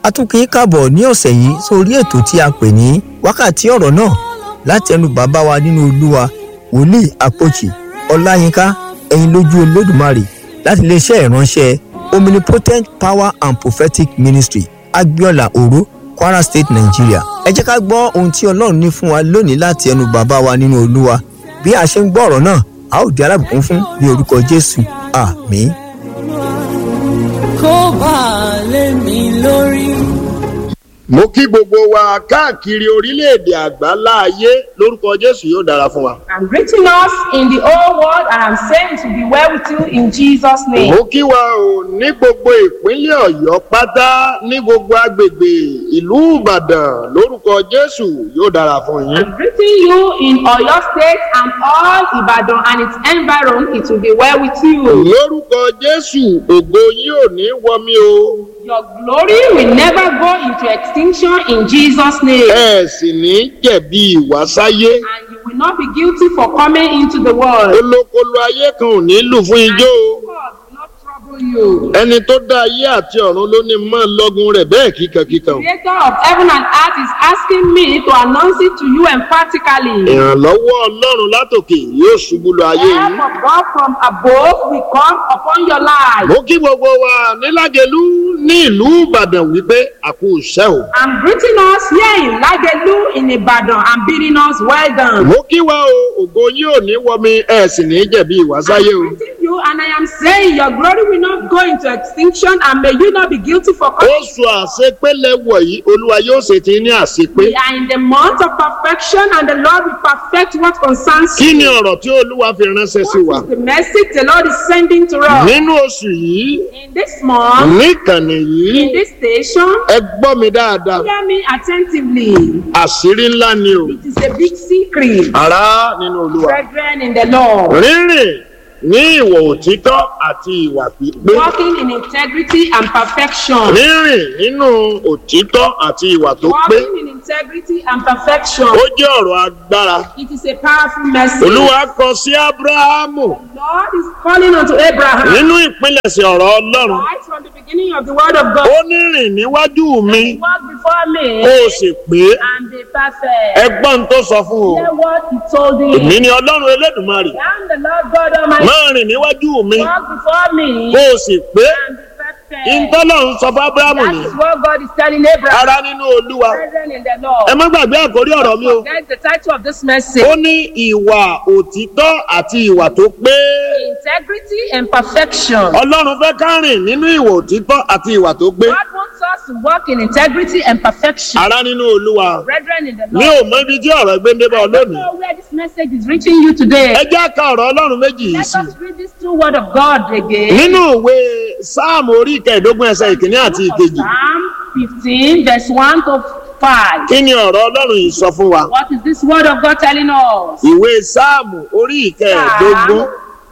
a tún kì í kàbọ̀ ní ọ̀sẹ̀ yìí sórí ètò tí a pè ní wákàtí ọ̀rọ̀ náà láti ẹnu bàbá wa nínú olúwa wòlíì àpòchì ọláyínká ẹ̀yin lójú olódùmarè láti iléeṣẹ́ ìránṣẹ́ omnipotent power and prophetic ministry agbiola oro kwara state nigeria ẹ jẹ́ ká gbọ́ ohun tí ọlọ́run ní fún wa lónìí láti ẹnu bàbá wa nínú olúwa bí a ṣe ń gbọ́ ọ̀rọ̀ náà a ó di alábùkún fún ní orúkọ jésù àmín. kó bá a lé mi lórí. mo kí gbogbo wa káàkiri orílẹ̀-èdè àgbáńlá ayé lórúkọ jésù yóò dára fún wa. I'm greeting us in the whole world and I'm saying to be well with you in Jesus' name. mo kí wa o ní gbogbo ìpínlẹ̀ ọ̀yọ́ pátá ní gbogbo agbègbè ìlú ìbàdàn lórúkọ jésù yóò dára fún yín. I'm greeting you in Oyo State and all Ibadan and its environ. It will be well with you. lórúkọ jésù ògo yín ò ní wọmi o Your glory will never go into extinction in Jesus' name. ẹ sì ní jẹ̀bi ìwásáyé And you will not be guilty for coming into the world. olókolo ayé kan ò ní lù fún ijó o. God will not trouble you. ẹni tó dá ayé àti ọ̀run ló ní mọ́ lọ́gùn rẹ̀ bẹ́ẹ̀ kíkankíkan. Creator of heaven and earth is asking me to announce it to you emphatically. ìrànlọ́wọ́ ọlọ́run látòkè yóò ṣubú lọ ayé Help yìí. of God from above will come upon your life. mo kí gbogbo wa nílágẹ̀lú ní ìlú ìbàdàn wípé àkó iṣẹ́ o. I'm greeting us here in Lagelu in Ibadan and bidding us well done. mo kí wa o ògo yín ò ní wọmi ẹ sì ní jẹ̀bi ìwásáyé o. I'm greeting you and I am saying your glory will not go into extinction and may you not be guilty for coming. oṣù àṣepélé wọ̀nyí olúwa yóò ṣe ti ní àṣepé. We are in the month of perfection and the Lord will perfect what concerns kí ni you. ọ̀rọ̀ tí olúwa fi ránṣẹ́ sí wa. What is the message the Lord is sending to us? nínú oṣù yìí In this month, níkànnì yìí in this station, ẹ gbọ́ mi dáadáa hear me attentively. àṣírí ńlá ni o. It is a big secret. ará nínú olúwa. Brethren in the Lord. rírìn ní ìwọ̀ òtítọ́ àti ìwà pípé. walking in integrity and perfection. rírìn nínú òtítọ́ àti ìwà tó pé. Walking in integrity and perfection. ó jẹ́ ọ̀rọ̀ agbára. It is a powerful message. olúwa kọ sí abrahamu Lord is calling unto Abraham. nínú ìpilẹ̀sẹ̀ ọ̀rọ̀ ọlọ́run. Right from the beginning of the word of God. ó ní rìn níwájú mi Walk before me kó o sì pé and be perfect. ẹgbọ́n tó sọ fún o. Hear what he told èmi him. ni ọlọ́run elédùnmarè. I am the Lord God Almighty. máa rìn níwájú mi Walk before me kó o sì pé and be perfect. ìtọ́lọ́run sọ fún abrahamu That ni. is what God is telling Abraham. ara nínú olúwa. Brethren in the Lord. ẹ má gbàgbé àkórí ọ̀rọ̀ mi o. Forget the title of this message. ó ní ìwà òtítọ́ àti ìwà tó pé. Integrity and perfection. ọlọ́run fẹ́ ká rìn nínú ìwà òtítọ́ àti ìwà tó pé. God wants us to walk in integrity and perfection. ara nínú olúwa. Brethren in the mi Lord. ò mọ ibi tí ọ̀rọ̀ gbé ń débọ̀ I don't lónìí. know where this message is reaching you today. ẹ jẹ́ ká ọ̀rọ̀ ọlọ́run méjì yìí Let sí. us read this two word of God again. nínú ìwé sáàmù orí ìkẹẹ̀dógún ẹsẹ̀ ìkíní àti ìkejì. Psalm 15 verse 1 to 5. kí ni ọ̀rọ̀ ọlọ́run yìí sọ fún wa. What is this word of God telling us? ìwé sáàmù orí ìkẹẹ̀dógún Psalm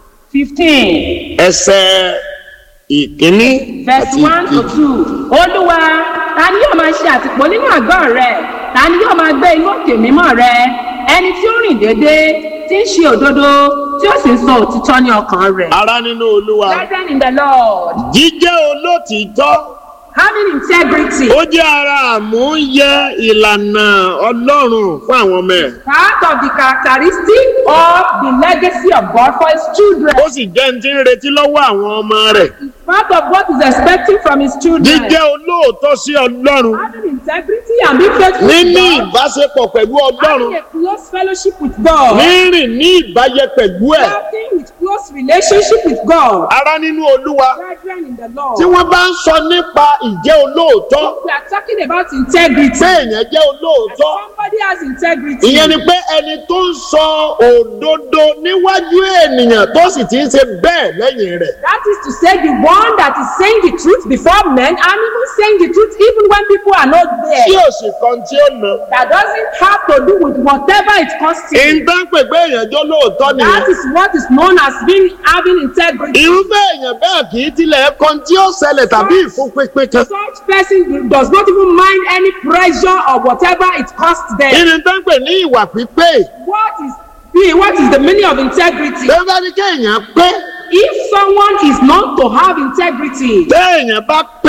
15 ẹsẹ̀ ìkíní verse àti 1 to ìkejì. 2. Olúwa, ta ni yóò máa ṣe àtìpó nínú àgọ́ rẹ̀? Ta ni yóò máa gbé inú òkè mímọ́ rẹ̀? Ẹni tí ó rìn déédéé, tí ń ṣe òdodo, tí ó sì ń sọ òtítọ́ ní ọkàn rẹ̀. ara nínú olúwa. Brethren in the Lord, jíjẹ́ olótìítọ́ having integrity, ó jẹ́ ara àmúyẹ ìlànà ọlọ́run fún àwọn ọmọ ẹ̀. part of the characteristic of the legacy of God for his children. ó sì jẹ́ ní ti ń retí lọ́wọ́ àwọn ọmọ rẹ̀. Part of what is expecting from his children. jíjẹ́ olóòótọ́ sí ọlọ́run Having integrity and being faithful níní to God. ìbáṣepọ̀ pẹ̀lú ọlọ́run Having a close fellowship with God. rírìn ní ìbáyẹ pẹ̀lú ẹ̀. Having with close relationship with God. ara nínú olúwa Brethren in the Lord. tí wọ́n bá ń sọ nípa ìjẹ́ olóòótọ́ We are talking about integrity. pé èèyàn jẹ́ olóòótọ́ Somebody has integrity. ìyẹn ni pé ẹni tó ń sọ òdodo níwájú ènìyàn tó sì ti ń ṣe bẹ́ẹ̀ lẹ́yìn rẹ̀. That is to say, the one that is saying the truth before men and even saying the truth even when people are not there. tí ò sì kan tí ó nà. That doesn't have to do with whatever it costs you. ìtàn pè pé èèyàn jẹ́ olóòótọ́ That nìyẹn. is what is known as being having integrity. irúfẹ́ èèyàn bẹ́ẹ̀ kì í tilẹ̀ kan tí ó ṣẹlẹ̀ tàbí ìfúnpínpín kan. Such person does not even mind any pressure or whatever it costs them. ìrìn tán pè ní ìwà pípé What is the what is the meaning of integrity? bẹ́ẹ̀ ni kéèyàn pé If someone is known to have integrity, téèyàn bá pé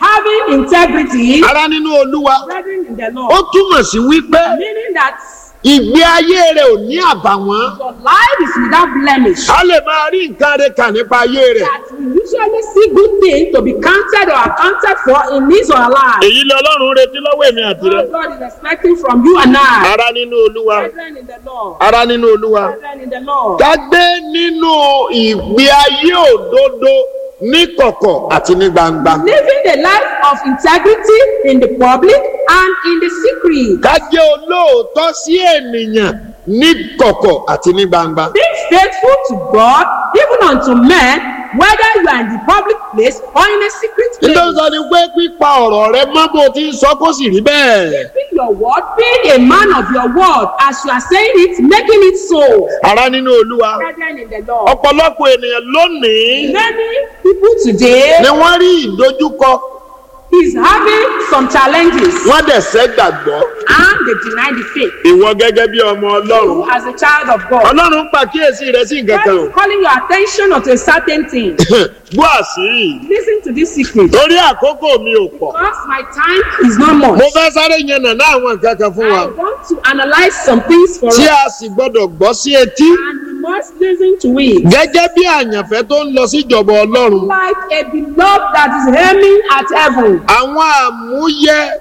Having integrity, ara nínú olúwa brethren in the ó Lord, túmọ̀ sí wípé meaning that ìgbé ayé rẹ̀ ò ní àbàwọ́n your life is without blemish. a lè máa rí nǹkan rẹ̀ kà nípa ayé rẹ̀ That we usually see good things to be counted or accounted for in his or her life. èyí lọ ọlọ́run retí lọ́wọ́ èmi àti rẹ̀ What God is expecting from you and I. ara nínú olúwa Brethren in the Lord. ara nínú olúwa Brethren in the Lord. ká gbé nínú ìgbé ayé òdodo ní kọ̀kọ̀ àti ní gbangba Living the life of integrity in the public and in the secret. ká jẹ́ olóòótọ́ sí ènìyàn ní kọ̀kọ̀ àti ní gbangba. Being faithful to God, even unto men, whether you are in the public place or in a secret nítorí place. sọ ni pé pípa ọ̀rọ̀ rẹ mọ́ bó ti ń sọ kó sì rí bẹ́ẹ̀. Keeping your word, being a man of your word, as you are saying it, making it so. ara nínú olúwa Brethren in the Lord. ọ̀pọ̀lọpọ̀ ènìyàn lónìí Many people today ni wọ́n rí ìdojúkọ is having some challenges wọ́n dẹ̀ sẹ́ gbàgbọ́ and they deny the faith. ìwọ gẹ́gẹ́ bí ọmọ ọlọ́run. You as a child of God. ọlọ́run pàkíyèsí rẹ sí nǹkan God kan o. is calling your attention onto a certain thing. gbọ́ àṣírí Listen to this secret. torí àkókò mi ò pọ̀. Because my time is not much. mo fẹ́ sáré yẹn nàná àwọn nǹkan kan fún wa I want to analyze some things for us tí a sì gbọ́dọ̀ gbọ́ sí etí and we must listen to it. gẹ́gẹ́ bí àyànfẹ́ tó ń lọ síjọba ọlọ́run. Like a beloved that is aiming at heaven. àwọn àmúyẹ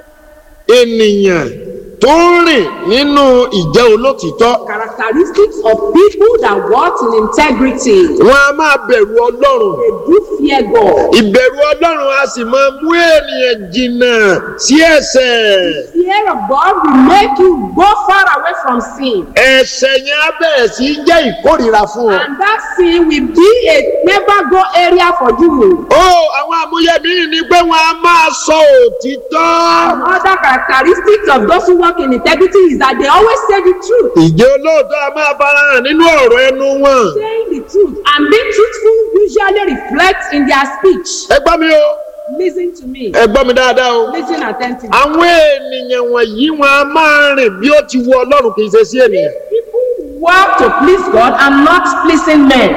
ènìyàn tó ń rìn nínú ìjẹ́ olótìtọ́ Characteristics of people that walk in integrity. wọn a máa bẹ̀rù ọlọ́run They do fear God. ìbẹ̀rù ọlọ́run a sì máa mú ènìyàn jìnnà sí ẹ̀ṣẹ̀ Fear of God will make you go far away from sin. ẹ̀ṣẹ̀ yẹn á bẹ̀rẹ̀ sí í jẹ́ ìkórìíra fún ọ. And that sin will be a never go area for you. ó àwọn àmúyẹ mìíràn ni pé wọn a máa sọ òtítọ́. Another characteristics of those who walk in integrity is that they always say the truth. ìjẹ́ olóòótọ́ a máa farahàn nínú ọ̀rọ̀ ẹnu wọn. Saying the truth and being truthful usually reflects in their speech. ẹ gbọ́ mi o Listen to me. ẹ gbọ́ mi dáadáa o. Listen attentively. àwọn ènìyàn wọ̀nyí wọn a máa rìn bí ó ti wù ọlọ́run kì í ṣe sí ènìyàn. People walk to please God and not pleasing men.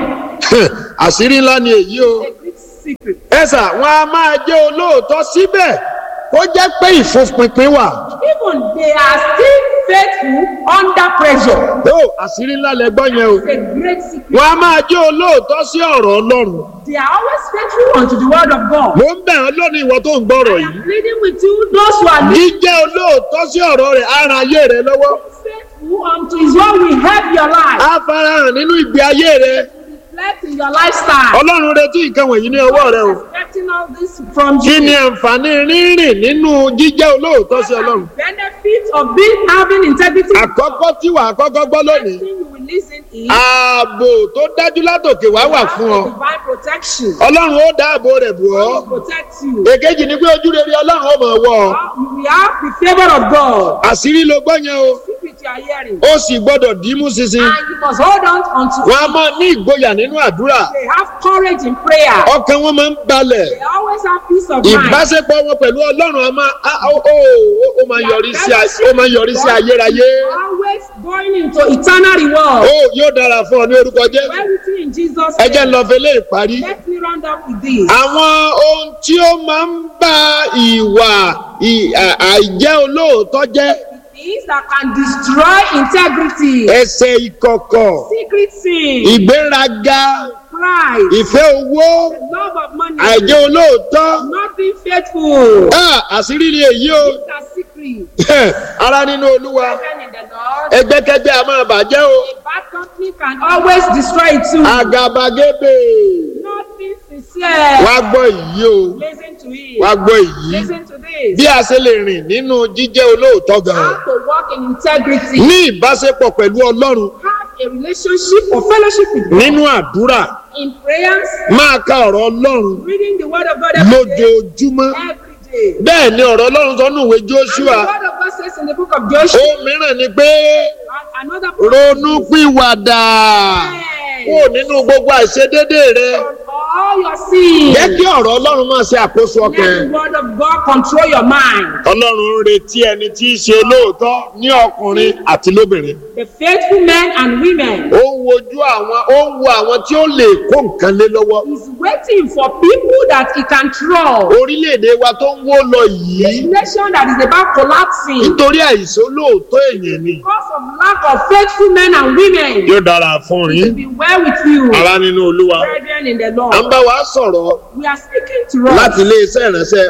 àṣírí ńlá ni èyí o. A great secret. ẹ̀sà wọn a máa jẹ́ olóòótọ́ síbẹ̀ kó jẹ́ pé ìfúnpinpin wà. Even they are still faithful under pressure. ó àṣírí ńlá lẹ gbọ́ yẹn o. It's a great secret. wọn a máa jẹ́ olóòótọ́ sí ọ̀rọ̀ ọlọ́run. They are always faithful unto the word of God. mo ń bẹ̀ ọ́ lónìí ìwọ tó ń gbọ́rọ̀ I yìí. am pleading with you, those who are jíjẹ́ olóòótọ́ sí ọ̀rọ̀ rẹ̀ á ran ayé rẹ lọ́wọ́. faithful unto his word will help your life. á farahàn nínú ìgbé ayé rẹ. Reflect in your lifestyle. ọlọ́run retí nǹkan wọ̀nyí ní ọwọ́ rẹ o. Expecting all this from kí ni you. àǹfààní rírìn nínú jíjẹ́ olóòótọ́ sí ọlọ́run. Benefit of being having integrity. àkọ́kọ́ tí wàá kọ́kọ́ gbọ́ lónìí. Thing you will listen is ààbò tó dájú látòkè wá wà fún ọ. divine protection. ọlọ́run ó dáàbò rẹ̀ bù ọ́. God will protect you. èkejì ni pé ojú rere ọlọ́run ó mọ̀ wọ́ ọ. You will have the favor of God. àṣírí ló gbọ́ yẹn o. Secret you are hearing. ó sì gbọ́dọ̀ dìímú ṣinṣin. And you must hold on unto wọn a it. máa ní ìgboyà nínú àdúrà. They have courage in prayer. ọkàn wọn máa ń balẹ̀. They always have peace of mind. ìbáṣepọ̀ wọn pẹ̀lú ọlọ́run a máa a- ó ó- ó máa yọrí sí ay- ó máa yọrí sí ayérayé. Always going into eternal reward. ó yóò dára fún ọ ní orúkọ jẹ́. Well with you in Jesus' ẹ jẹ́ ń name. lọ fẹlẹ́ ìparí. Let me round up with this. àwọn ohun tí ó máa ń bá ìwà ì- à- àìjẹ́ olóòótọ́ jẹ́ Things that can destroy integrity. ẹsẹ̀ ìkọ̀kọ̀ Secret sin. ìgbéraga Pride. ìfẹ́ owó Love of money. àìjẹ́ olóòótọ́ Not being faithful. Ah, àṣírí ni èyí o These are secret. ara nínú olúwa Brethren in the Lord. ẹgbẹ́kẹgbẹ́ a máa bàjẹ́ o A bad company can always destroy it too. àgàbàgebè Not being sincere. wá gbọ́ èyí o Listen to it. wá gbọ́ èyí Listen to this. bí a ṣe lè rìn nínú jíjẹ́ olóòótọ́ gan How to walk in integrity. ní ìbáṣepọ̀ pẹ̀lú ọlọ́run Have a relationship or fellowship with God. nínú àdúrà In prayers, máa ka ọ̀rọ̀ ọlọ́run reading the word of God every day. lójoojúmọ́ Every day. bẹ́ẹ̀ ni ọ̀rọ̀ ọlọ́run sọ nínú ìwé And Jóṣúà the word of God says in the book of Joshua. ohun mìíràn ni pé and Another ronú pìwàdà Yes. kúrò nínú gbogbo àìṣedédé rẹ all your sins. jẹ́ kí ọ̀rọ̀ ọlọ́run máa ṣe àkóso Let ọkàn the word of God control your mind. ọlọ́run ń retí ẹni tí í ṣe lóòótọ́ ní ọkùnrin àti lóbìnrin The faithful men and women ó ń wojú àwọn ó ń wo àwọn tí ó lè kó nǹkan lé lọ́wọ́ is waiting for people that he can trust. orílẹ̀-èdè wa tó ń wó lọ The yìí nation that is about collapsing nítorí àìsàn lóòótọ́ èèyàn ni because of lack of faithful men and women. yóò dára fún To yín be well with you, ara nínú olúwa brethren in the à ń Lord. bá wa sọ̀rọ̀ We are speaking to us. láti iléeṣẹ́ ìránṣẹ́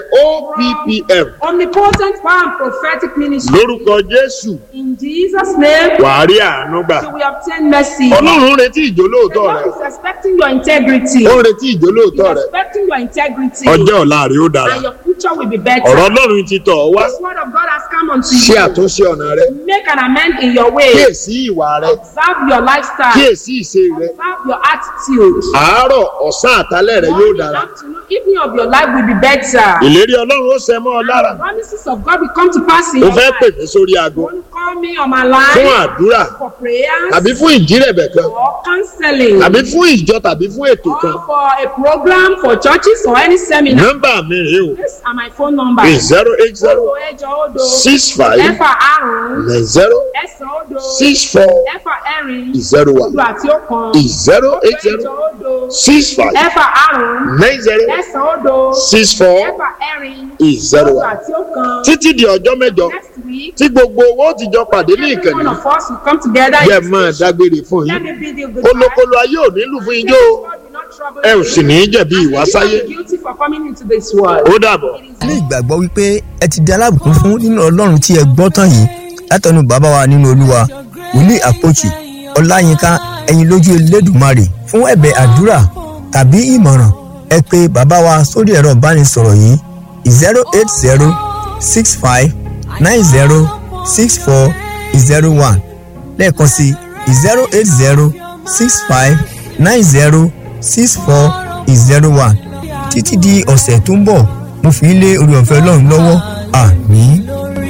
OPPM Omnipotent power and prophetic ministry. lórúkọ Jésù In Jesus' name, wàá rí àánú gbà you will obtain mercy. ọlọ́run ń retí The ìjólóòótọ́ rẹ Lord is expecting your integrity. ó ń retí He ìjólóòótọ́ is rẹ expecting your integrity. ọjọ́ ọ̀la rẹ ó dára And your future will be better. ọ̀rọ̀ ọlọ́run ti tọ̀ ọ́ wá This word of God has come unto ṣe you. àtúnṣe ọ̀nà rẹ Make an amend in your way. kíyèsí ìwà rẹ Observe your lifestyle. kíyèsí ìṣe rẹ Observe your attitude. àárọ̀ ọ̀sán àtálẹ̀ rẹ yóò Morning, dára afternoon, evening of your life will be better. ìlérí ọlọ́run ó ṣẹ mọ́ ọ lára The promises of God will come to pass in ó your fẹ́ pè life. mí sórí aago Want to call me on my fún line àdúrà for prayers tàbí fún ìjírẹ̀bẹ̀ kan or counseling tàbí fún ìjọ tàbí fún ètò kan or for a program for churches or any seminar. nọ́mbà mi rèé o These are my phone number. zero eight zero Odo ẹjọ odo six five ẹ̀fà àrùn nine zero ẹ̀sán odo six four ẹ̀fà ẹ̀rin zero one odo àti ọ̀kan. zero Odo eight ẹjọ zero odo six five ẹ̀fà àrùn nine zero ẹ̀sán odo six four ẹ̀fà ẹ̀rin zero odo one àti ọ̀kan. títí di ọjọ́ mẹ́jọ Next week, tí gbogbo owó ti jọ pàdé ní every one ìkànnì of us will come together. yẹ in máa this station. dágbére fún Let yín me be the goodbye. kólókóló ayé ò nílùú fún ijó o God will not trouble ẹ ò you. sì ní í jẹ̀bi And you ìwásáyé are guilty for coming into this world. ó dàbọ̀. It is ní ìgbàgbọ́ wípé ẹ ti di alábùkún fún nínú ọlọ́run tí ẹ gbọ́ tán yìí látọ̀nù bàbá wa nínú olúwa wòlíì àpòchì ọláyínká ẹ̀yin lójú elédùmarè fún ẹ̀bẹ̀ àdúrà tàbí ìmọ̀ràn ẹ pé bàbá wa sórí ẹ̀rọ ìbánisọ̀rọ̀ yìí zero eight zero six five nine zero six four zero one lẹ́ẹ̀kan sí zero eight zero six five nine zero six four zero one títí di ọ̀sẹ̀ tó ń bọ̀ mo fi ń lé orí ọ̀fẹ́ ọlọ́run lọ́wọ́ àmín.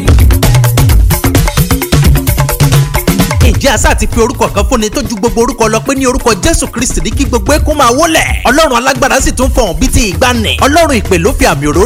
ǹjẹ́ àṣà ti pe orúkọ kan fúnni tó ju gbogbo orúkọ lọ pé ní orúkọ jésù kristi ní kí gbogbo ẹkún máa wólẹ̀ ọlọ́run alágbára sì tún fọ̀hún bíi ti ìgbàanì ọlọ́run ìpè ló fi àmì òróró